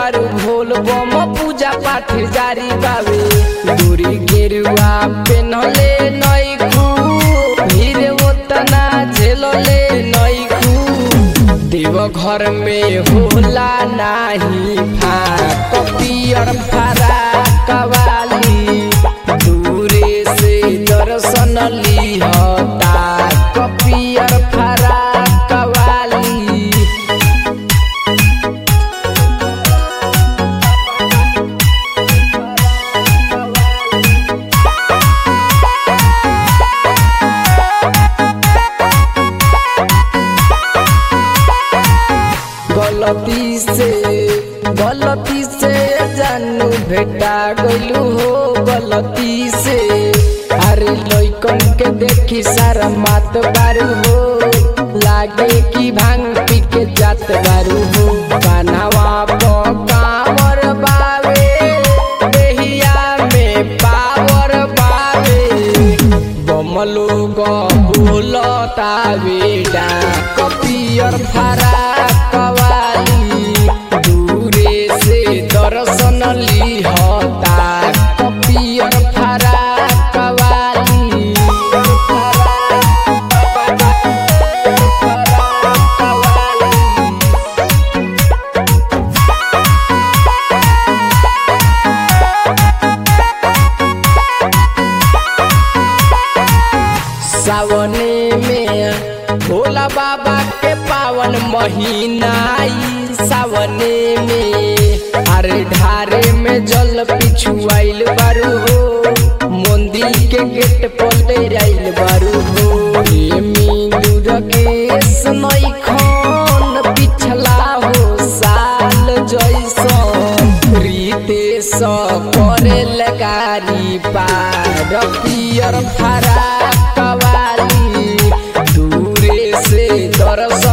बारू भोल बम पूजा पाठ जारी बावे दूरी गेरुआ पेनले नैकू भीड़ ओतना झेलले नैकू देव घर में होला नाही फाक पियर फरा कवाली दूरे से दर्शन लिहता कपियर फरा कवाली गलती से गलती से जानू भेटा गइलू हो गलती से अरे लइकन के देखी सारा मात बारू हो लागे कि भांग पी के जात बारू हो कानावा पकावर बावे देहिया में पावर बावे बमलो बोलता बेटा कपियर फरा कवाली दूरे से दर्शन लिहता कपियर फरा कवाली सावने में भोला बाबा के पावन महीना आई सावने में अरे ढारे में जल पिछुआइल बारू हो मंदिर के गेट पर आइल बारू हो प्रेमी दुर्गेश नैखन पिछला हो साल जैसन रितेश करे लगारी पार पियर फरा कवाली दूरे से दर्शन